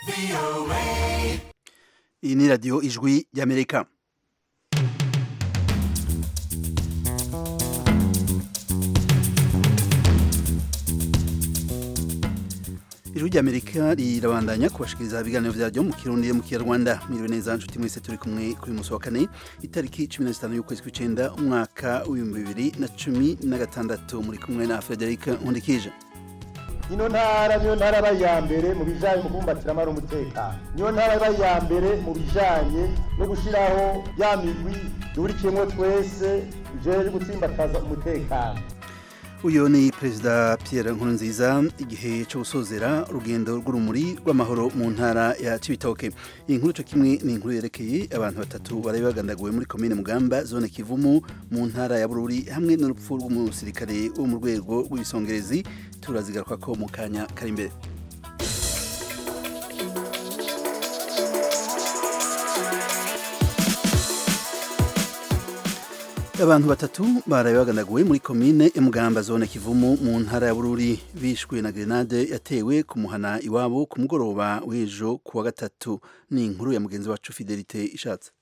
iyi ni radiyo ijwi ry'amerika ijwi ry'amerika rirabandanya kubashikiriza ibiganiro vyaryo mu kirundi mu kinyarwanda mwiriwe neza nshuti mwese turi kumwe kuri musi wa kane itariki cumi na zitanu y'ukwezi kw'icenda umwaka w'ibihumbi bibiri na cumi na gatandatu muri kumwe na frederic nkundikije ino ntara niyo ntara aba iya mbere mu bijanye mu kubumbatira amahoro umutekano niyo ntara aba iya mbere mu bijanye no gushiraho ya migwi duhurikiyemwo twese ijejwe gutsimbataza umutekano uyu ni perezida Pierre Nkurunziza igihe cyo gusozera urugendo rw'urumuri rw'amahoro mu ntara ya Cibitoke iyi nkuru cyo kimwe ni inkuru yerekeye abantu batatu bari bagandaguwe muri komine Mugamba zone Kivumu mu ntara ya Bururi hamwe n'urupfu rw'umusirikare wo mu rwego rw'ibisongerezi turazigaruka ko mu kanya kari imbere abantu batatu baraye bagandaguwe muri komine Mugamba zone Kivumu mu ntara ya Bururi bishwe na grenade yatewe ku muhana iwabo ku mugoroba w'ejo kuwa gatatu ni inkuru ya mugenzi wacu Fidelite ishatse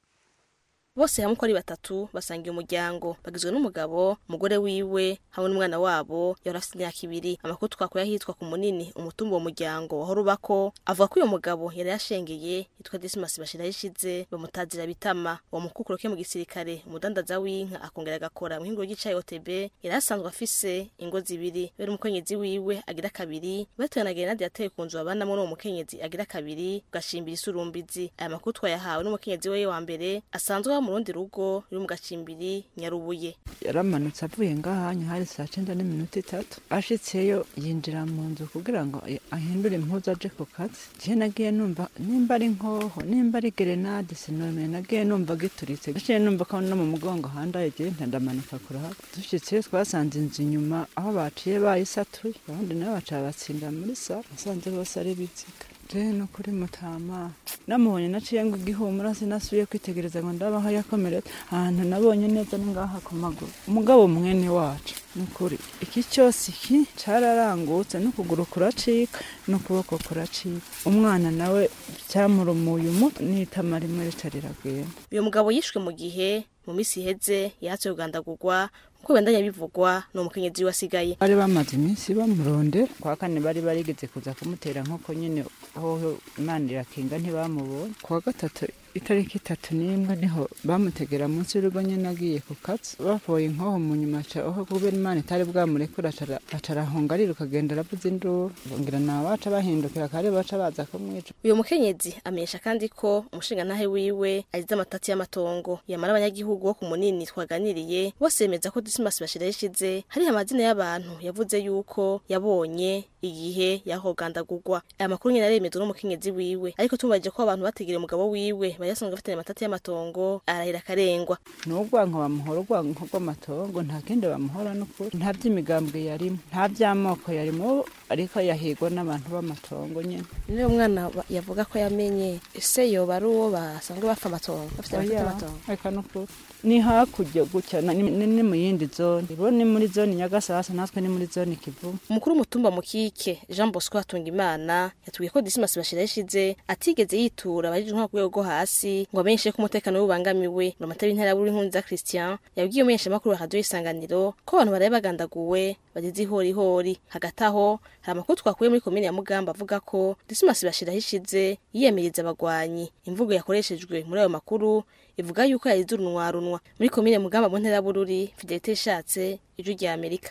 bose hamwe uko ari batatu basangiye umuryango bagizwe n'umugabo umugore wiwe hamwe n'umwana wabo yari afite imyaka ibiri amakuru twakuye ahitwa ku munini umutumba uwo muryango wahora ubako avuga ko uyo mugabo yari yashengeye yitwa Dismas Bashiraho ishize bamutazira bitama uwo mukukuru ke mu gisirikare umudandaza w'inka akongera agakora mu hingo ry'icayi OTB yari asanzwe afise ingo zibiri bere umukenyezi wiwe agira kabiri batewe na grenade yateye ku nzu babanamwo n'uwo mukenyezi agira kabiri ugashimbira isurumbizi aya makuru twayahawe n'umukenyezi we wa mbere asanzwe mu rundi rugo ruri mu gacimbiri nyarubuye yaramanutse avuye ngahanya hari saa cyenda n'iminota itatu ashitseyo yinjira mu nzu kugira ngo ahindure impuzu aje ku kazi je nagiye numva nimba ari nkoho nimba ari gerenade sinome nagiye numva gituritse naciye numva ko no mu mugongo handaye je ntandamanuka kurahava dushitseyo twasanze inzu inyuma aho baciye bayisatuye abandi nabo baca batsinda muri saro nasanze bose ari biziga je no kuri mutama namubonye naciye ngo igihumura sinasubiye kwitegereza ngo ndabaho yakomeretse ahantu nabonye neza ni ngaha ku maguru umugabo mwene wacu nukuri iki cyose iki cararangutse n'ukuguru kuracika n'ukuboko kuracika umwana nawe cyamurumuye umutwe n'itama rimwe rica riragenda uyu mugabo yishwe mu gihe mu misi iheze yahatse kugandagurwa nkuko bendanya bivugwa ni umukenyezi wasigaye bari bamaze iminsi bamurondera kwa kane bari barigeze kuza kumutera nk'uko nyine aho imana irakinga ntibamubonye kuwa gatatu itariki itatu n'imwe niho bamutegera munsi y'urugo nyine agiye ku kazi bavuye inkoho mu nyuma aho kubera imana itari bwamurekura aca arahunga ariruka agenda aravuza induru ngira nta baca bahindukira kare baca baza kumwica uyu mukenyezi amenyesha kandi ko umushingantahe wiwe agize amatati y'amatongo yamara abanyagihugu bo ku munini twaganiriye bose bemeza ko Dismas Bashiraho ishize hari amazina y'abantu yavuze yuko yabonye igihe yahogandagurwa aya makuru nyine aremezwa n'umukenyezi wiwe ariko tumubajije ko abantu bategera umugabo wiwe bari basanzwe bafitanye amatati y'amatongo arahira akarengwa n'urwanko bamuhora urwanko rw'amatongo nta kindi bamuhora n'ukuri nta by'imigambwe yarimo nta by'amoko yarimo ariko yahigwa n'abantu b'amatongo nyine niyo mwana yavuga ko yamenye ese yoba ari uwo basanzwe bapfa amatongo bafite amatati y'amatongo reka n'ukuri ni hakurya gutya ni mu yindi zone bo ni muri zone nyagasasa natwe ni muri zone kivumu umukuru w'umutumba mukike jean bosco hatungimana yatubwiye ko dismas bashira ishize atigeze yitura abajijwe nko ku rwego rwo hasi ngo amenyeshe ko umutekano we ubangamiwe ngo amatara y'intara buri nkunza christian yabwiye umumenyeshamakuru wa radiyo isanganiro ko abantu baraye bagandaguwe bageze ihorihori hagati aho hari amakuru twakuye muri komine ya mugamba avuga ko dismas bashiraho ishize yiyamiriza abagwanyi imvugo yakoreshejwe muri ayo makuru ivuga yuko yayize urunwarunwa muri komine mugamba mu ntera bururi fidelite ishatse ijwi rya amerika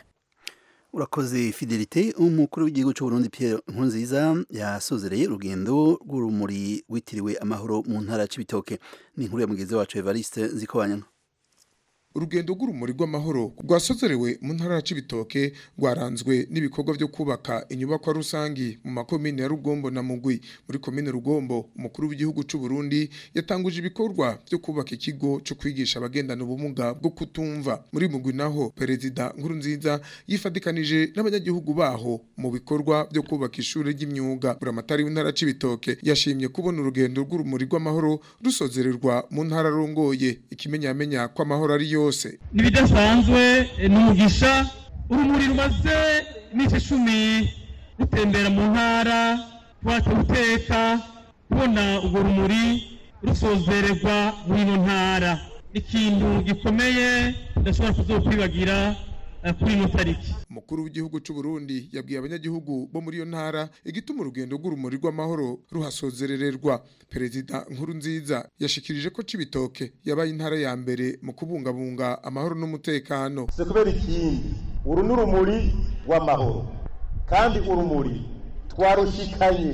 urakoze fidelite umukuru w'igihugu cy'u Burundi Pierre Nkurunziza yasozereye urugendo rw'urumuri rwitiriwe amahoro mu ntara ya Cibitoke ni inkuru ya mugenzi wacu Evariste Nzikobanyana urugendo rw'urumuri rw'amahoro rwasozerewe mu ntara ya Cibitoke rwaranzwe n'ibikorwa byo kubaka inyubakwa rusangi mu makomine ya Rugombo na Mugwi muri komine Rugombo umukuru w'igihugu cy'u Burundi yatanguje ibikorwa byo kubaka ikigo cyo kwigisha abagendana ubumuga bwo kutumva muri Mugwi naho perezida Nkurunziza yifadikanije n'abanyagihugu baho mu bikorwa byo kubaka ishuri ry'imyuga buramatari w'intara Cibitoke yashimye kubona urugendo rw'urumuri rw'amahoro rusozererwa mu ntara rongoye ikimenyamenya ko amahoro ari yose nibidasanzwe n'umugisha urumuri rumaze iminsi icumi rutembera mu ntara twacu guteka kubona urwo rumuri rusozererwa muri ino ntara ikintu gikomeye ndashobora kuzokwibagira eh, kuri ino tariki umukuru w'igihugu cy'u Burundi yabwiye abanyagihugu bo muri iyo ntara igituma urugendo rw'urumuri rw'amahoro ruhasozerererwa perezida nkuru nziza yashikirije ko cibitoke yabaye intara ya mbere mu kubungabunga amahoro n'umutekano si kubera ikindi uru ni urumuri rw'amahoro kandi urumuri twarushikanye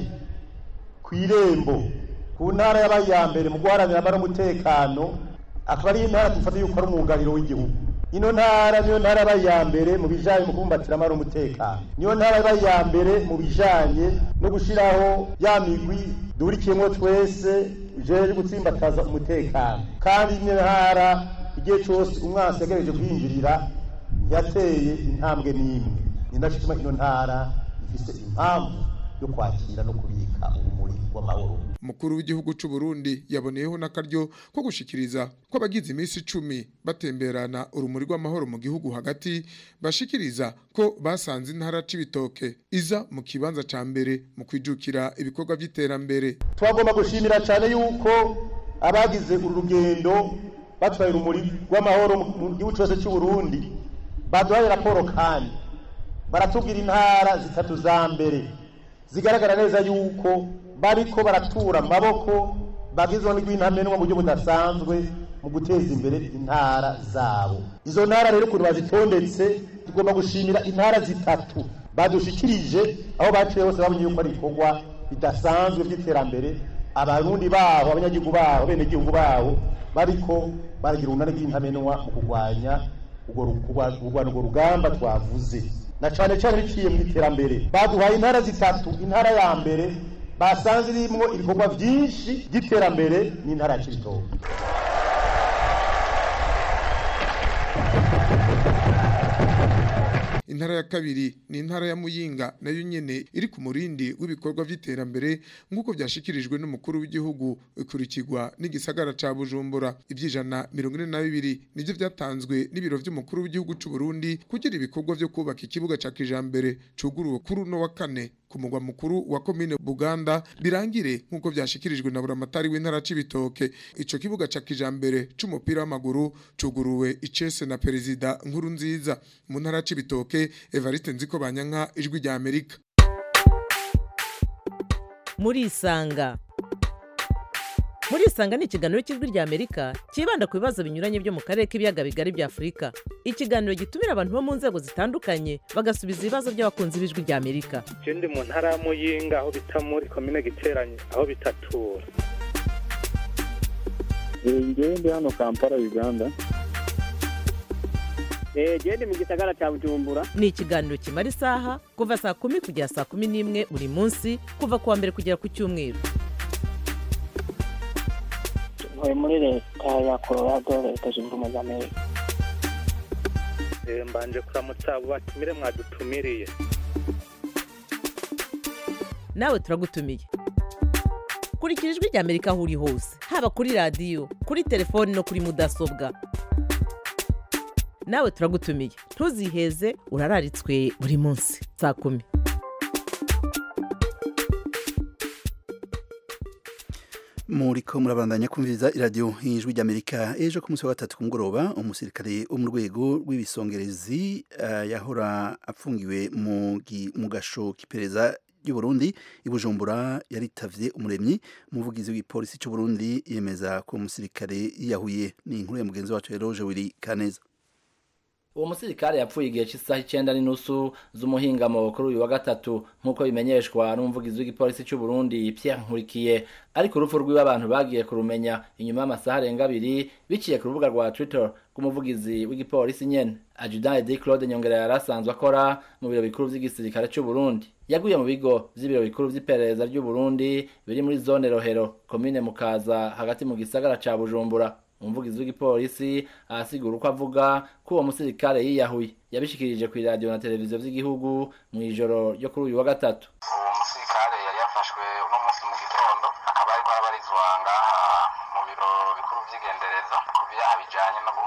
ku irembo ku ntara yabaye iya mbere mu guharanira amahoro n'umutekano akaba ari intara dufata yuko ari umwugariro w'igihugu ino ntara niyo ntara yabaye iya mbere mu bijanye mu kubumbatira amahoro n'umutekano niyo ntara yabaye iya mbere mu bijanye no gushiraho ya migwi duhurikiyemwo twese ijejwe gutsimbataza umutekano kandi niyo ntara igihe cose umwansi yagerageje kwinjirira yateye intambwe n'imwe ni naco gituma ino ntara ifise impamvu yo kwakira no kubika urumuri rw'amahoro umukuru w'igihugu cy'u Burundi yaboneyeho n'akaryo ko gushikiriza ko abagize iminsi icumi batemberana urumuri rw'amahoro mu gihugu hagati bashikiriza ko basanze intara c'ibitoke iza mu kibanza ca mbere mu kwijukira ibikorwa vy'iterambere twagomba gushimira cyane yuko abagize uru rugendo batwaye urumuri rw'amahoro mu gihugu cyose cy'u Burundi baduhaye raporo kandi baratubwira intara zitatu za mbere zigaragara neza yuko bariko baratura amaboko bagizweho n'igwintamenwa mu buryo budasanzwe mu guteza imbere intara zabo izo ntara rero ukuntu bazitondetse tugomba gushimira intara zitatu badushikirije aho baciye hose babonye yuko ari ibikorwa bidasanzwe by'iterambere abarundi babo abanyagihugu babo abenegihugu babo bariko baragira urunani rw'intamenwa mu kurwanya kurwanya urwo rugamba twavuze na cane cane biciye mu iterambere baduhaye intara zitatu intara ya mbere basanze irimwo ibikorwa vyinshi by'iterambere n'intara ya Cibitoke intara ya kabiri ni intara ya Muyinga nayo nyene iri ku murindi w'ibikorwa vy'iterambere nk'uko vyashikirijwe n'umukuru w'igihugu ikurikirwa n'igisagara ca Bujumbura ivyijana mirongo ine na bibiri nivyo vyatanzwe n'ibiro vy'umukuru w'igihugu c'u Burundi kugira ibikorwa vyo kubaka ikibuga ca kijambere cuguruwe kuri uno wa kane ku mugwa mukuru wa komine Buganda birangire nk'uko vyashikirijwe na buramatari w'intara c'ibitoke ico kibuga ca kijambere c'umupira w'amaguru cuguruwe icese na perezida nkuru nziza mu ntara c'ibitoke Evariste Nziko Banyanka ijwi rya Amerika murisanga murisanga ni ikiganiro cy'ijwi rya amerika cyibanda ku bibazo binyuranye byo mu karere k'ibiyaga bigari bya afurika ikiganiro gitumira abantu bo mu nzego zitandukanye bagasubiza ibibazo by'abakunzi b'ijwi rya amerika je ndi mu ntara ya muyinga aho bita muri komine giteranye aho bitatura ngewe ndi hano kampala uganda gende mu gisagara cya bujumbura ni ikiganiro kimara isaha kuva saa kumi kugera saa kumi n'imwe buri munsi kuva ku wa mbere kugera ku cyumweru ntuye muri leta ya colorado leta zunze ubumwe za amerika Eh, mbanje kuramutsa abo batumire mwadutumiriye nawe turagutumiye kurikira ijwi rya amerika aho uri hose haba kuri radiyo kuri telefoni no kuri mudasobwa nawe turagutumiye ntuziheze urararitswe buri munsi saa kumi muriko murabandanya kumviriza iradiyo y'ijwi ry'amerika ejo ku munsi wa gatatu ku mugoroba umusirikare wo mu rwego rw'ibisongerezi uh, yahora apfungiwe mu gi- mu gasho k'iperereza ry'u Burundi i Bujumbura yaritavye umuremyi umuvugizi w'ipolisi cy'u Burundi yemeza ko umusirikare yiyahuye ni inkuru ya mugenzi wacu Eroge Willy Kaneza uwo musirikare yapfuye igihe cy'isaha icyenda n'inusu z'umuhingamo kuri uyu wa gatatu nk'uko bimenyeshwa n'umuvugizi w'igipolisi cy'u Burundi Pierre Nkurikiye ariko urupfu rw'iwe abantu bagiye kurumenya inyuma y'amasaha arenga abiri biciye ku rubuga rwa Twitter rw'umuvugizi w'igipolisi nyene Adjudant Eddy Claude Nyongera yari asanzwe akora mu biro bikuru vy'igisirikare cy'u Burundi yaguye mu bigo vy'ibiro bikuru vy'iperereza ry'u Burundi biri muri zone Rohero komine Mukaza hagati mu gisagara ca Bujumbura umuvugizi w'igipolisi arasigura uko avuga ko uwo musirikare yiyahuye yabishikirije ku iradiyo na televiziyo vy'igihugu mu ijoro ryo kuri uyu wa gatatu uwo musirikare yari yafashwe uno munsi mu gitondo akaba ariko arabarizwa ngaha mu biro bikuru vy'igendereza ku vyaha bijanye no guhungabanya umutekano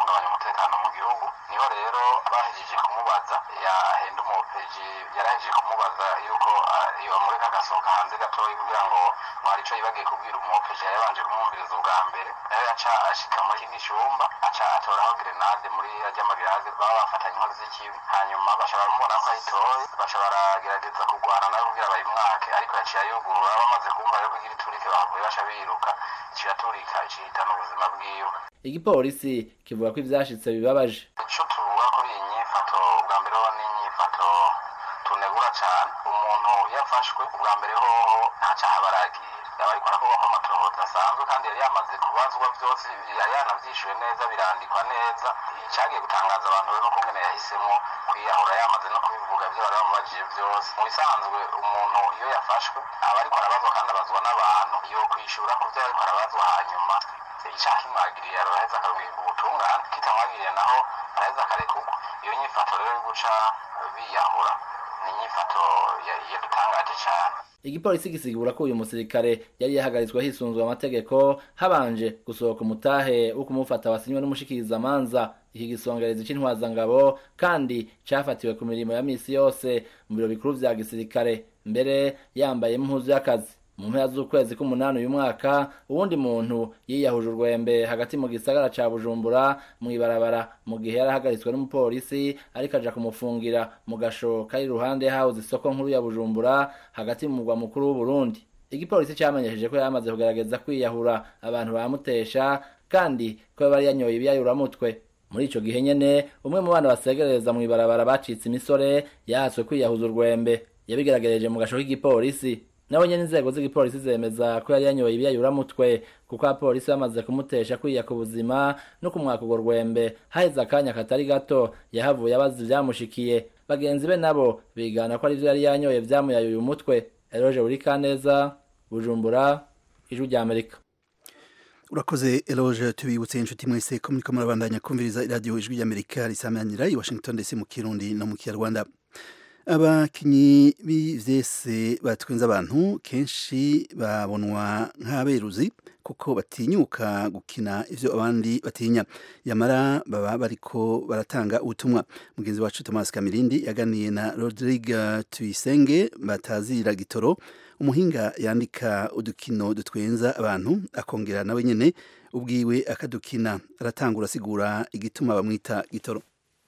umutekano mu gihugu niho rero bahejeje kumubaza yahenda umupeji yarahejeje kumubaza yuko yomureka agasohoka hanze gatoya kugira ngo ngo hari ico yibagiye kubwira umupeji yari yabanje kumwumviriza ubwa mbere nayo yaca ashika muri kindi cyumba aca atoraho grenade muri arya magrenade baba bafatanye inkozi z'ikibi hanyuma baca baramubona ko ayitoye baca baragerageza kurwana nawe kugira bayimwake ariko yaciye ayugurura bamaze kumva rero kugira iturike bahavuye baca biruka iciyaturika icihitana ubuzima bwiwe igipolisi kivuga ko ivyashitse bibabaje ico tuvuga kuri iyi nyifato ubwa mbere ho n'inyifato tunegura cane umuntu yafashwe ubwa mbere hoho nta caha baragira yaba ariko arakorwa ko amatohoza asanzwe kandi yari yamaze kubazwa vyose yari yanavyishuye neza birandikwa neza icagiye gutangaza abantu rero nuko ngene yahisemo kwiyahura yamaze no kubivuga ivyo bari bamubajije vyose mu bisanzwe umuntu iyo yafashwe aba ariko arabazwa kandi abazwa n'abantu yo kwishura ku vyo ariko arabazwa hanyuma icyaha kimwagiriye araheza akaruhirwa ubutungane kitamwagiriye naho araheza akarekurwa iyo nyifato rero yo guca biyahura ni inyifato yadutangaje cyane igipolisi gisigura ko uyu musirikare yari yahagaritswe hisunzwe amategeko habanje gusohoka umutahe wo kumufata wasinywe n'umushikirizamanza iki gisongereza c'intwazangabo kandi cafatiwe ku mirimo ya misi yose mu biro bikuru vya gisirikare mbere yambaye impuzu y'akazi mu mpera z'ukwezi k'umunani uyu mwaka uwundi muntu yiyahuje urwembe hagati mu gisagara ca bujumbura mw'ibarabara mu gihe yari ahagaritswe n'umupolisi ariko aja kumufungira mu gasho kari iruhande yahahoze isoko nkuru ya bujumbura hagati mu mugwa mukuru w'uburundi igipolisi camenyesheje ko yamaze kugerageza kwiyahura abantu bamutesha kandi ko yaba yari yanyoye ibiyayuramutwe muri ico gihe nyene umwe mu bana basegereza mw'ibarabara bacitse imisore yahatswe kwiyahuza urwembe yabigeragereje mu gasho k'igipolisi nawe nyene inzego z'igipolisi zemeza ko yari yanyoye ibiyayuramutwe kuko abapolisi bamaze kumutesha kwiyaka ubuzima no kumwaka urwo rwembe haheze akanya katari gato yahavuye abaza ivyamushikiye bagenzi be nabo bigana ko arivyo yari yanyoye vyamuyayuye umutwe eroje buri kaneza bujumbura ijwi rya amerika urakoze eloge tubibutse inshuti mwese ko muriko murabandanya kumviriza iradiyo ijwi ry'amerika risamanira i washington ndetse mu kirundi no mu kinyarwanda abakinyi b'ivyese batwenza abantu kenshi babonwa nk'aberuzi kuko batinyuka gukina ivyo abandi batinya yamara baba bariko baratanga ubutumwa mugenzi wacu Thomas Kamirindi yaganiye na Rodrigue Tuyisenge batazira gitoro umuhinga yandika udukino dutwenza abantu akongera nawe nyene ubwiwe akadukina aratangura asigura igituma bamwita gitoro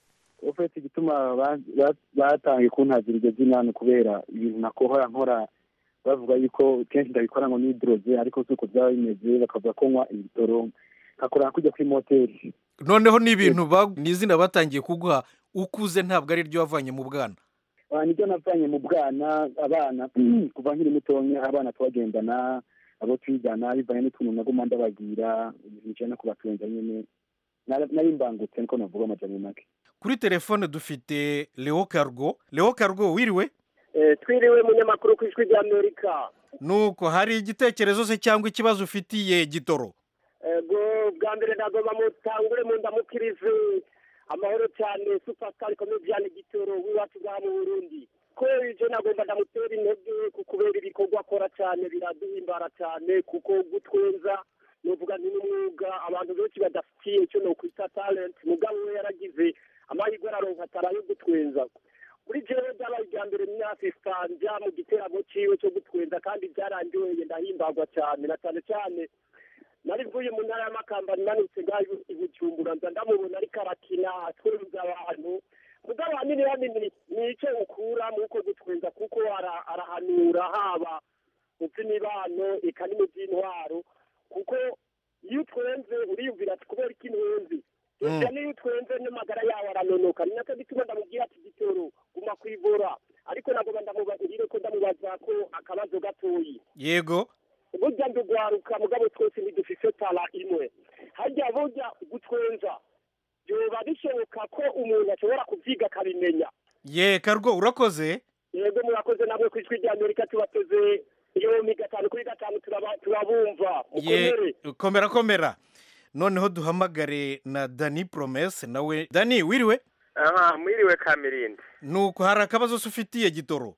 ufite igituma batangiye kuntagira iryo zina ni ukubera ibintu nakohora nkora bavuga yuko kenshi ndabikora ngo nidoroze ariko si uko byaba bimeze bakavuga ko nywa ibitoro nkakora kujya kuri moteri noneho ni ibintu ni izina batangiye kuguha ukuze ntabwo ari ryo wavanye mu bwana nibyo navanye mu bwana abana kuva nkiri mutonya abana tubagendana abo twigana bivanye n'utuntu naguma ndababwira ibintu no kubatunza nyine nari mbangutse niko navuga amajyambere make kuri telefone dufite leo cargo leo cargo wiriwe twiriwe munyamakuru ku ijwi ry'amerika nuko hari igitekerezo se cyangwa ikibazo ufitiye gitoro ego bwa mbere nagomba mutangure mu ndamukirize amahoro cyane supasitari komediyani gitoro w'iwacu bwa mu burundi ko ije nagomba ndamutera intege ku kubera ibikorwa akora cyane biraduhimbara cyane kuko gutwenza nuvuga nti n'umwuga abantu benshi badafitiye icyo nokwita talenti mugabo we yaragize amahirwe araronka atara yo gutwenza kuri jewe byabaye irya mbere myasistanja mu giteramo ciwe cyo gutwenza kandi byarangiweye ndahimbagwa cyane na cyane cyane nari mvuye mu ntara y'amakamba nanutse ngayo i bujumbura nza ndamubona ariko arakina atwenza abantu mugabo hanini hanini ni ico ukura mu uko gutwenza kuko arahanura haba mu vy'imibano eka no mu vy'intwaro kuko iyo utwenze uriyumvira ati kubera iki ntwenzi ivyo niyo utwenze n'amagara yawe aranonoka ni nacyo gituma ndamubwira ati gitoro guma kwivura ariko nagomba ndamubagirire ko ndamubaza ko akabazo gatoyi yego burya ndugwaruka mugabo twese ntidufise tara imwe harya burya gutwenza byoba bishoboka ko umuntu ashobora kuvyiga akabimenya ye karwo urakoze yego murakoze namwe ku ijwi rya amerika tubateze yomi gatanu kuri gatanu turabumva ye komera komera noneho duhamagare na dani promese nawe dani wiriwe aha mwiriwe kamirindi nuko hari akabazo se ufitiye gitoro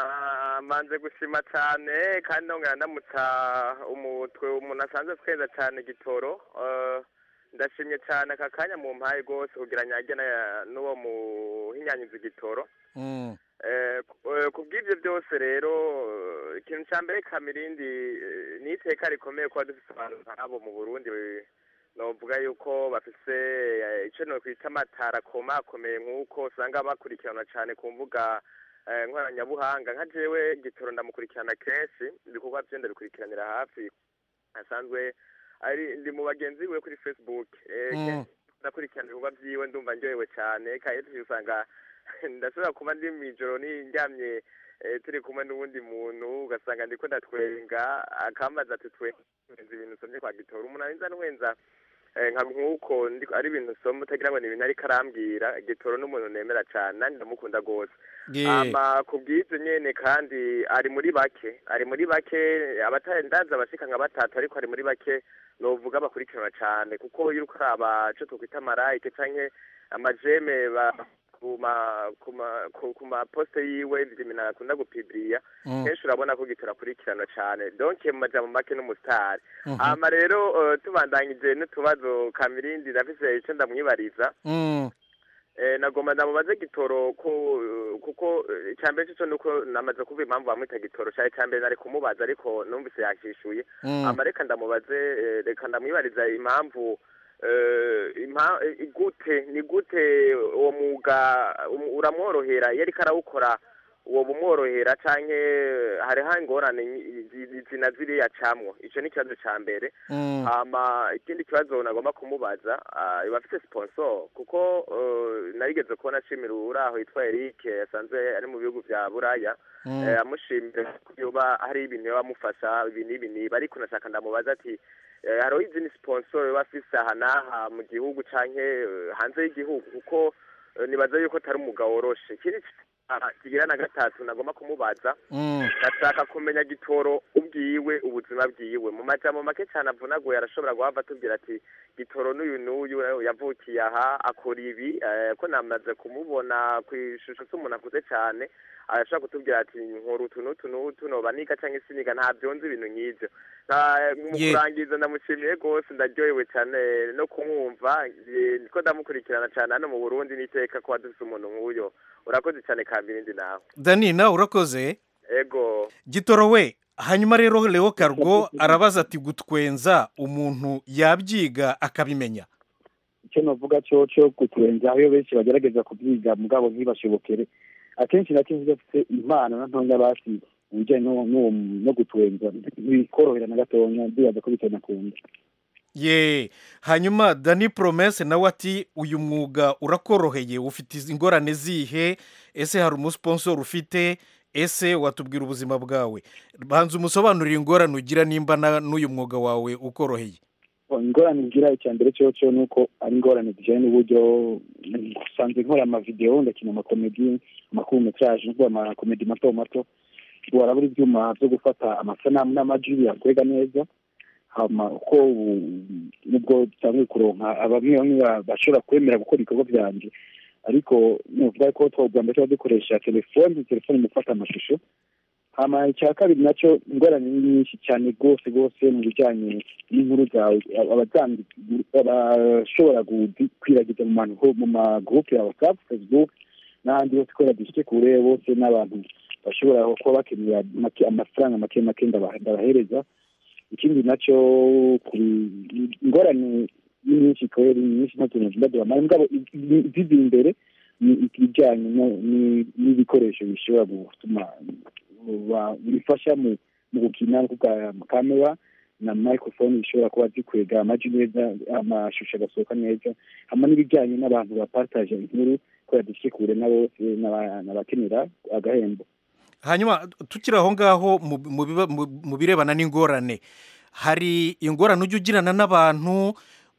manze gushima cyane kandi ndongera ndamutsa umutwe umuntu asanzwe tweza cyane gitoro ndashimye cyane aka kanya mu mpaye rwose kugira nyage na- n'uwo muhinyanyiza igitoro Mm. Eh, ku- eh, ku bw'ibyo byose rero eh, ikintu cya mbere kamirindi eh, ni iteka rikomeye kuba dufite abantu nk'abo mu burundi eh, novuga yuko bafise eh, ico nokwita amatara akomakomeye nk'uko usanga bakurikiranwa cyane ku mbuga eh, nkoranyabuhanga nka jewe gitoro ndamukurikirana kenshi ibikorwa vyo ndabikurikiranira hafi asanzwe ari ndi mu bagenzi biwe kuri facebook eh, Mm. kenshi ndakurikirana ibikorwa vyiwe ndumva ndyohewe cyane kandi usanga ndashobora kuba ndi mw'ijoro nindyamye eh, turi kumwe n'uwundi muntu ugasanga ndiko ndatwenga akambaza ati twenza ibintu usomye kwa gitora umuntu arinza nwenza eh, nka nk'uko ndi- ari ibintu usoma utagira ngo ni ibintu ariko arambwira gitoro n'umuntu nemera cyane nanjye ndamukunda rwose Yeah. ama ku bw'ibyo nyene kandi ari muri bake ari muri bake abatarendaza abashika nka batatu ariko ari muri bake novuga bakurikiranwa cyane kuko iyo uriko uraba ico twokwita amarayike canke amajeme ba kuma kuma ku- ku maposte yiwe ibintu akunda gupibiriya Mm. kenshi urabona ko gitora akurikiranwa cyane donc mu majambo make n'umusitari Mhm. hama rero eh, tubandanyije n'utubazo kamirindi ndafise ico ndamwibariza Mm. Eh, nagomba ndamubaze gitoro ko kuko eh, icambere cyo nuko namaze kuva impamvu bamwita gitoro cyari icambere nari kumubaza ariko numvise yakishuye Mm. ama reka ndamubaze eh, reka ndamwibariza impamvu eh, impa- eh, igute ni gute uwo mwuga um- uramworohera iyo ariko arawukora uwo bumworohera canke hariho ingorane nyi- zi- zina ziriya camwo ico ni ikibazo ca mbere Mm. hama ikindi kibazo nagomba kumubaza ah, iba afite sponsor kuko eh, narigeze kubona ashimira uraho yitwa Eric yasanzwe ari mu bihugu vya Buraya Mm. eh, amushimira ko yoba hari ibintu yoba amufasha ibi n'ibi niba ariko nashaka ndamubaza ati eh, hariho izindi sponsor yoba afise aha n'aha mu gihugu canke eh, hanze y'igihugu kuko eh, nibaza yuko atari umugabo woroshe ikindi ah, kigira na gatatu nagomba kumubaza Mm. ndashaka kumenya gitoro ubwiwe ubuzima bwiwe mu majambo make cyane avunaguye arashobora guhava atubwira ati gitoro n'uyu n'uyu yavukiye aha akora ibi eh, ko namaze kumubona ku ishusho s'umuntu akuze cyane arashobora kutubwira ati nkora utu n'utu n'utu noba niga cyangwa siniga ntabyo nzi ibintu nk'ibyo Nta- mu Ye- kurangiza ndamushimiye rwose ndaryohewe cyane no kumwumva eh, niko ndamukurikirana cyane hano mu burundi n'iteka kuba dufite umuntu nk'uyo urakoze cyane kambirindi nawe dani nawe urakoze ego gitoro we hanyuma rero leo kargo arabaza ati gutwenza umuntu yabyiga akabimenya icyo navuga cyo cyo kuturenza aho benshi bagerageza kubyiga mugabo ntibashobokere akenshi na kenshi bafite impano na ntonya basi ubujyanye no no- no guturenza ntibikorohera na gatonya ndibaza ko bitanakunda ye hanyuma dani promese nawe ati uyu mwuga urakoroheye ufite izi ingorane zihe ese hari umusponsor ufite ese watubwira ubuzima bwawe banza umusobanurire ingorane ugira nimba na- n'uyu mwuga wawe ukoroheye ingorane ngira icya mbere cyo cyo ni uko ari ingorane zijyanye n'uburyo usanzwe nkora amavidewo ndakina amakomedi amakurumetraje n'ubwo amakomedi mato mato warabura ibyuma byo gufata amasanamu n'amajwi yakwega neza hama uko ubu- nubwo dusanzwe kuronka abamwe bamwe ba- bashobora kwemera gukora ibikorwa byanjye ariko nuvuga ko twabwa mbere tuba dukoresha telefoni telefoni mu gufata amashusho hama icya kabiri nacyo ingorane ni nyinshi cyane rwose rwose mu bijyanye n'inkuru zawe abazandi abashobora gu- kwiragiza mu ma- mu magurupe ya whatsapp facebook n'ahandi hose kubera dufite kure bose n'abantu bashobora kuba bakenera make- amafaranga make make ndaba- ndabahereza ikindi nacyo kuri- ingorane ni nyinshi kweri ni nyinshi ntacyo ndadubamara mugabo zizi imbere ni ibijyanye no- ni- n'ibikoresho bishobora gutuma ba- bifasha mu mu gukina kuvuga kamera na microphone bishobora kuba zikwega amajwi neza amashusho agasohoka neza hama n'ibijyanye n'abantu bapataje inkuru kubera dufite kure na bose n'aba- n'abakenera agahembo hanyuma tukiri aho ngaho mu- mu biba- mu- mu birebana n'ingorane hari ingorane ujya ugirana n'abantu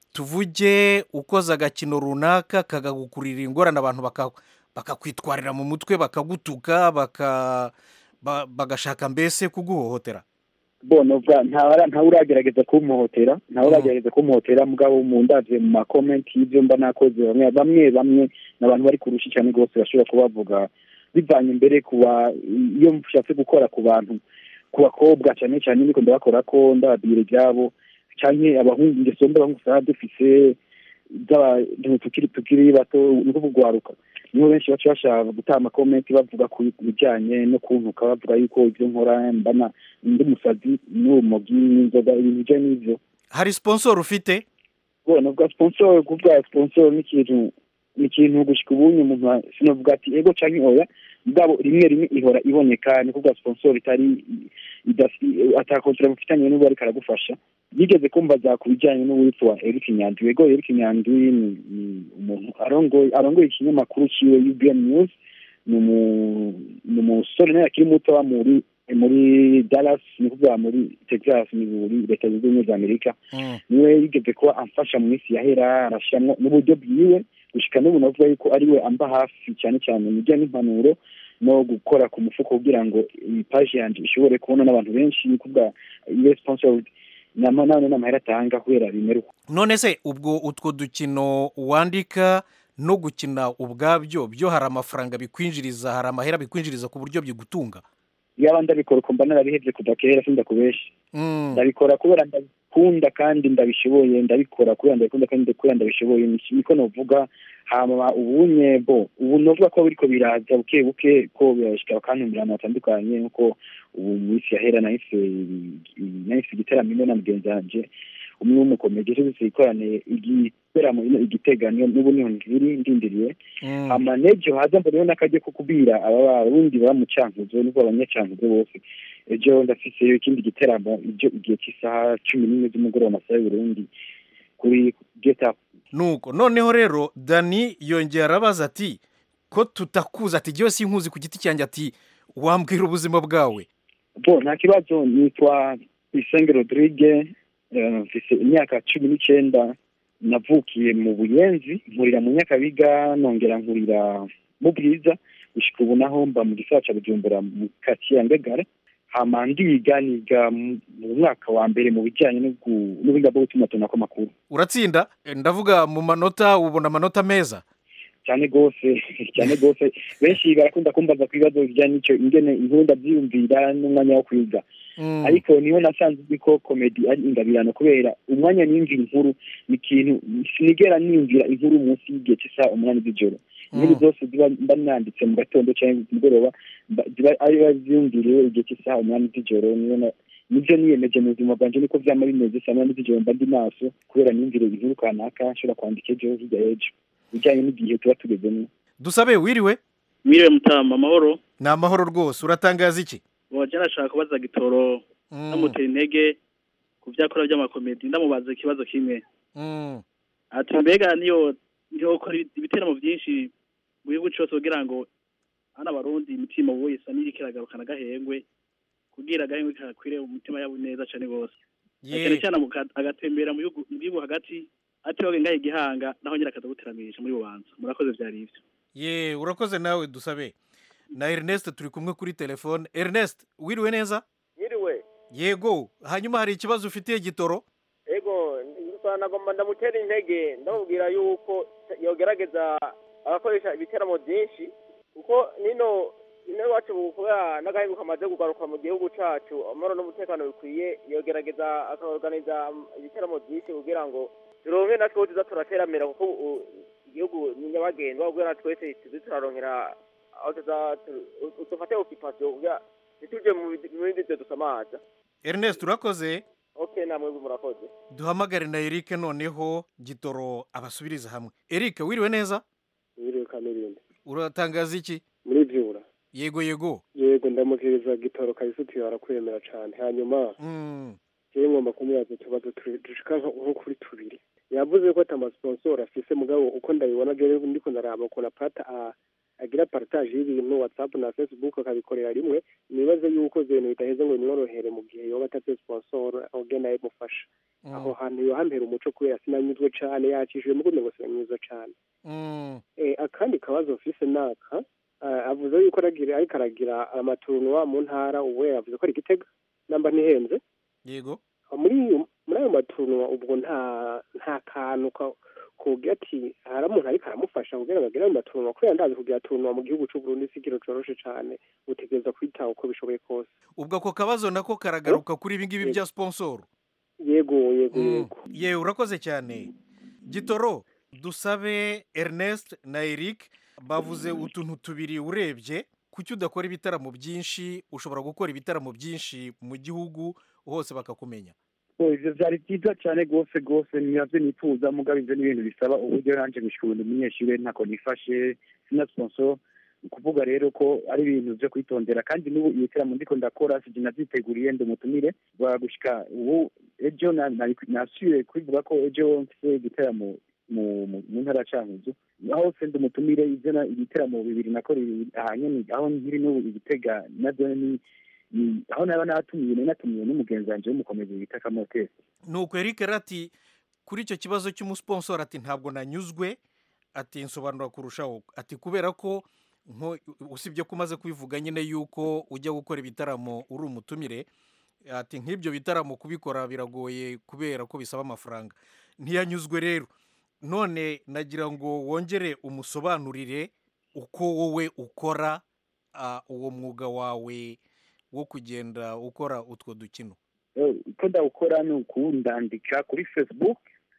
tuvuge ukoze agakino runaka kagagukurira ingorane abantu baka- bakakwitwarira mu mutwe bakagutuka baka- ba- bagashaka mbese kuguhohotera bono bwa ntawe ntawe uragerageza kumuhotera ntawe uragerageza kumuhotera mugabo mu ndavye mu makomenti y'ivyo mba nakoze bamwe bamwe bamwe n'abantu bari kurusha cyane rwose bashobora kuba bavuga bivanye mbere kuba iyo nshatse gukora ku bantu ku bakobwa cyane cyane niko ndabakora ko ndababwira ibyabo canke abahungu ingeso mbi abahungu usanga dufise z'abantu tukiri tukiri bato ni kugwaruka niho benshi baca bashaka gutaha amakomenti bavuga ku bijyanye no kuntuka bavuga yuko ibyo nkora mbana ndi musazi n'urumogi n'inzoga ibintu bijyanye n'ibyo hari sponsor ufite bona bwa sponsor kuvuga sponsor ni ikintu ni ikintu gushika ubunye umuntu sinavuga ati ego canke oya mugabo rimwe rimwe ihora iboneka ni kuvuga sponsor itari atakontra mufitanye n'ubu ariko aragufasha yigeze kumbaza ku bijyanye n'uwitwa Eric Nyandwi ego Eric Nyandwi ni ni umuntu arongoye arongoye ikinyamakuru ciwe UBN News ni umusore nawe akiri muto wa muri muri Dallas ni kuvuga muri Texas ni muri leta zunze ubumwe za Amerika niwe yigeze kuba amfasha mu minsi yahera arashyiramo n'uburyo bwiwe gushika n'ubu navuga yuko ariwe amba hafi cyane cyane mu bijyanye n'impanuro no gukora ku mufuko kugira ngo iyi paji yanjye ishobore kubona n'abantu benshi ni kuvuga iyo sponsored nama none n'amahera atanga kubera bimera uko none se ubwo utwo dukino wandika no gukina ubwabyo byo hari amafaranga bikwinjiriza hari amahera bikwinjiriza ku buryo bigutunga yaba ndabikora uko mba narabihebye kuva kera sindakubesha ndabikora kubera ndabikunda kandi ndabishoboye ndabikora kubera ndabikunda kandi kubera ndabishoboye niko novuga hama ubunye bo ubu novuga ko biriko biraza buke buke ko birashika bakantumira ahantu hatandukanye nkuko ubu mu isi yahera nahise nahise igiteramo na mugenzi wanje umwe w'umukomedi ejo duse ikorane igiteramo igitega n'ubu niho ngiri ndindiriye hama n'ejo haza mbona n'akajya ko kubwira aba barundi baba mu cankuzo nubwo abanyacankuzo bose ejo ndafiseyo ikindi giteramo ibyo igihe cy'isaha cumi n'imwe z'umugoroba amasaha y'uburundi kuri get up nuko noneho rero dani yongera arabaza ati ko tutakuza ati jyewe sinkuzi ku giti cyanjye ati wambwira ubuzima bwawe bo nta kibazo nitwa isenge rodrigue mfise imyaka cumi n'icyenda navukiye mu buyenzi nkurira mu nyakabiga nongera nkurira mu bwiza gushika ubu naho mba mu gisagara ca bujumbura mu katiye ya ngagara hama ndiga niga mu mwaka wa mbere mu bijyanye n'ubuhinga bwo gutumatumanako amakuru uratsinda ndavuga mu manota ubona amanota meza cyane rwose cyane rwose benshi barakunda kumbaza ku bibazo bijyanye n'icyo ingene inkuru ndabyiyumvira n'umwanya wo kwiga ariko niho nasanze uzi ko komedi ari ingabirano kubera umwanya niyumvira inkuru ni ikintu sinigera niyumvira inkuru munsi y'igihe cy'isaha umunani z'ijoro inkuru zose ziba mba nanditse mu gatondo cyangwa mugoroba ziba ariba ziyumviriwe igihe cy'isaha umunani z'ijoro niyo nibyo niyemeje mu buzima bwanjye niko byaba bimeze saa munani z'ijoro mba ndi maso kubera niyumvire inkuru kanaka nshobora kwandika ejo hirya y'ejo bijyanye n'igihe tuba tugezemo dusabe wiriwe mwiriwe mutama amahoro ni amahoro rwose uratangaza iki waje nashaka kubaza gitoro namutera intege ku byakora by'amakomedi ndamubaza ikibazo kimwe ati mbega niyo niyo ukora ibiteramo byinshi mu gihugu cyose kugira ngo hano abarundi imitima wese n'iri kiragarukana agahengwe kugira agahengwe kakwire mu mitima yabo neza cyane rwose cyane cyane agatembera mu gihugu hagati ati wowe ngahe igihanga naho nyine akaza guteramisha muri bubanza murakoze byari ibyo ye urakoze nawe dusabe na Ernest turi kumwe kuri telefone Ernest wiriwe neza wiriwe yego hanyuma hari ikibazo ufitiye gitoro yego nagomba ndamutera intege ndamubwira yuko yogerageza agakoresha ibiteramo byinshi kuko nino ino iwacu kubera n'agahinduka kamaze kugaruka mu gihugu cyacu amahoro n'umutekano bikwiye yogerageza akaorganiza ibiteramo byinshi kugira ngo turonke natwe tuza turateramira kuko igihugu ni nyabagendwa kubera twese tuzi turaronkera aho tuza dufate okipasiyo kugira ntituje mu bindi byo dusamaza Ernest urakoze ok namwe murakoze duhamagare na Eric noneho gitoro abasubiriza hamwe Eric wiriwe neza wiriwe kamirindi uratangaza iki muri byura yego yego yego ndamukiriza gitoro kabisutiye barakwemera cyane hanyuma jewe ngomba kumubaza utubazo dushika nko kuri tubiri yavuze ko atamasiponsoro afise mugabo uko ndabibona jewe ndiko ndaraba ukuntu apata agira partage y'ibintu whatsapp na facebook akabikorera rimwe nibaze yuko ibintu bitaheze ngo bimworohere mu gihe yoba atafite sponsor oge nawe mufasha aho hantu yohampera umuco kubera sinanyuzwe cane yakishije mugume ngo sinanyuzwe cane akandi kabazo mfise naka avuze yuko ariko aragira amaturunwa mu ntara ubu yavuze ko ari igitega namba ntihenze yego muri muri ayo maturunwa ubwo nta nta kantu kugira ati hari umuntu ariko aramufasha kugira ngo agere ayo maturunwa kubera ndazi kugira turunwa mu gihugu cy'u Burundi si ikintu coroshe cane utegereza kwitaho uko bishoboye kose ubwo ako kabazo nako karagaruka kuri ibi ngibi bya sponsor yego yego yego ye urakoze cyane gitoro dusabe ernest na eric bavuze utuntu tubiri urebye kuki udakora ibitaramo byinshi ushobora gukora ibitaramo byinshi mu gihugu hose bakakumenya ibyo byari byiza cyane rwose rwose nabyo nifuza mugabo ibyo ni ibintu bisaba uburyo nanjye gushikura umunyeshuri ntako nifashe sina sponsor ni ukuvuga rero ko ari ibintu byo kwitondera kandi n'ubu ibitaramo ndiko ndakora sije navyiteguriye ndi umutumire gushika ubu ejo nasubiye kubivuga ko ejo mfise igiteramo mu ntara ya cankuzo aho se ndi umutumire ivyo ibiteramo bibiri nakoreye ahanyene aho nkiri n'ubu igitega navyo ni aho naba natumiye nari natumiye n'umugenzi wanje w'umukomezi bita kamotesi nuko eric rati kuri icyo kibazo cy'umusponsor ati ntabwo nanyuzwe ati nsobanura kurushaho ati kubera ko usibye ko umaze kubivuga nyine yuko ujya gukora ibitaramo uri umutumire ati nk'ibyo bitaramo kubikora biragoye kubera ko bisaba amafaranga ntiyanyuzwe rero none nagira ngo wongere umusobanurire uko wowe ukora uwo mwuga wawe wo kugenda ukora utwo dukino uko ndawukora ni ukundandika kuri facebook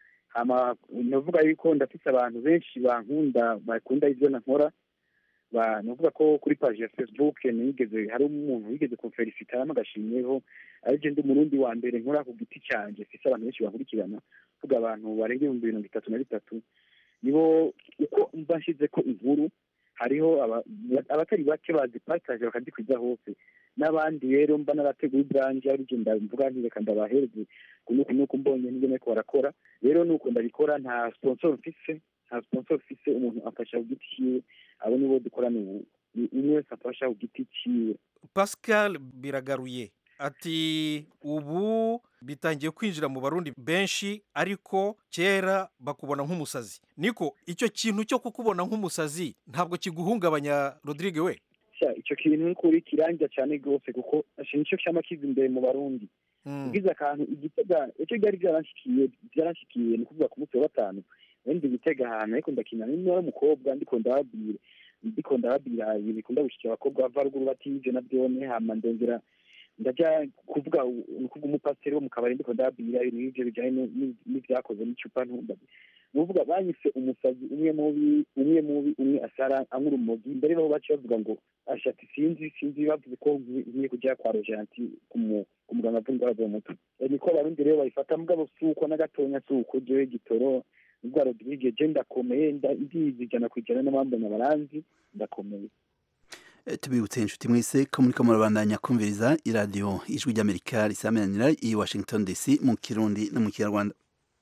navuga yuko ndafite abantu benshi bankunda bakunda ibyo nkora navuga ko kuri paji ya facebook nigeze hari umuntu wigeze kumferisita n'agashimyeho aribyo ndi umurundi wa mbere nkora ku giti cyanjye mfite abantu benshi bakurikirana vuga abantu barenga ibihumbi mirongo itatu na bitatu nibo uko mba nshyize ko inkuru hariho abatari bake bazipataje bakazikwiza hose n'abandi rero mba narateguye ibyanjye aribyo ndavuga nti reka ndabahereze kunuku nuko mbonye n'ibyo nariko barakora rero nuko ndabikora nta sponsor mfise nta sponsor mfise umuntu amfasha ku giti ciwe abo nibo dukorana ubu umwe wese amfasha ku giti ciwe pascal biragaruye ati ubu bitangiye kwinjira mu barundi benshi ariko kera bakubona nk'umusazi niko icyo kintu cyo kukubona nk'umusazi ntabwo kiguhungabanya rodrigue we icyo kintu ni kuri kirangira cyane rwose kuko nicyo cyama kiza imbere mu barundi ugize akantu igitega icyo byari byaranshikiye byaranshikiye ni ukuvuga ku munsi wa gatanu wenda igitega ahantu ariko ndakina n'umwana w'umukobwa ndiko ndababwira ndiko ndababwira ibintu bikunda gushikira abakobwa bava ruguru batije na byone hama ndongera ndajya kuvuga ni ukuvuga umupasiteri wo mu kabari ndiko ndababwira ibintu nk'ivyo bijanye n'ivyakoze n'icupa ntumba nuvuga banyise umusazi umwe mubi umwe mubi umwe asara anyura umugi mbere baho baciye bavuga ngo ashati sinzi sinzi bavuze ko ngiye kujya kwa rojanti ku muganga avura indwara zo mu mutwe niko abarundi rero babifata mugabo si uko na gatonya si uko jewe gitoro ubwa rodirige je ndakomeye ndizi ijana ku ijana n'abambona baranzi ndakomeye tubibutse inshuti mwese ko muri ko murabandanya kumviriza iradiyo ijwi ry'amerika risamenyanira i washington dc mu kirundi no mu kinyarwanda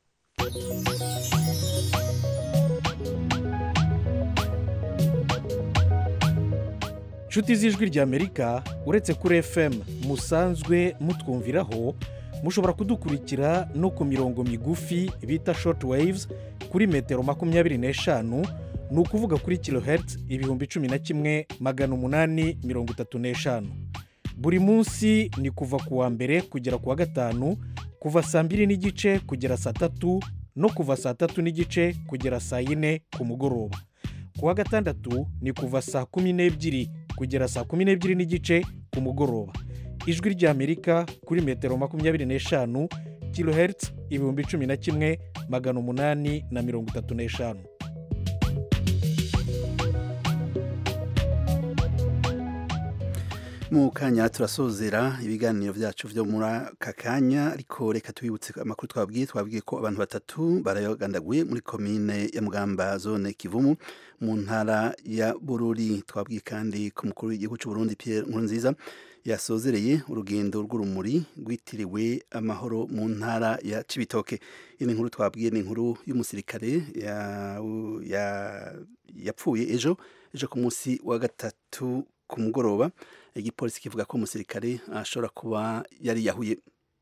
inshuti z'ijwi ry'amerika uretse kuri fm musanzwe mutwumviraho mushobora kudukurikira no ku mirongo migufi bita short waves kuri metero makumyabiri n'eshanu ni ukuvuga kuri kilohertz ibihumbi cumi na kimwe magana umunani mirongo itatu n'eshanu buri munsi ni kuva ku wa mbere kugera ku wa gatanu kuva saa mbiri n'igice kugera saa tatu no kuva saa tatu n'igice kugera saa yine ku mugoroba ku wa gatandatu ni kuva saa kumi n'ebyiri kugera saa kumi n'ebyiri n'igice ku mugoroba ijwi ry'amerika kuri metero makumyabiri n'eshanu kilohertz ibihumbi cumi na kimwe magana umunani na mirongo itatu n'eshanu mu kanya turasozera ibiganiro byacu byo muri aka kanya ariko reka tubibutse amakuru twabwiye twabwiye ko abantu batatu barayagandaguye muri komine ya mugamba zone kivumu mu ntara ya bururi twabwiye kandi ko umukuru w'igihugu cy'u Burundi Pierre Nkurunziza yasozereye urugendo rw'urumuri rwitiriwe amahoro mu ntara ya Cibitoke iyi nkuru twabwiye ni inkuru y'umusirikare yapfuye ejo ejo ku munsi wa gatatu ku mugoroba igipolisi kivuga ko umusirikare ashobora kuba yari yahuye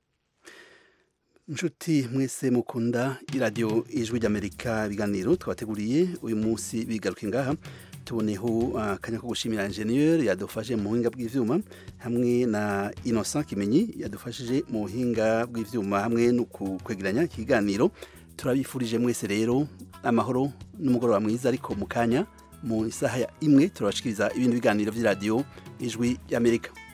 inshuti mwese mukunda iradiyo ijwi ry'amerika ibiganiro twabateguriye uyu munsi bigaruke ngaha tuboneho akanya ko gushimira enjeniyeri yadufashe mu buhinga bw'ibyuma hamwe na innocent kimenyi yadufashije mu buhinga bw'ibyuma hamwe no kwegeranya ikiganiro turabifurije mwese rero amahoro n'umugoroba mwiza ariko mu kanya mu isaha imwe turabashikiriza ibindi biganiro by'iradiyo ijwi y'amerika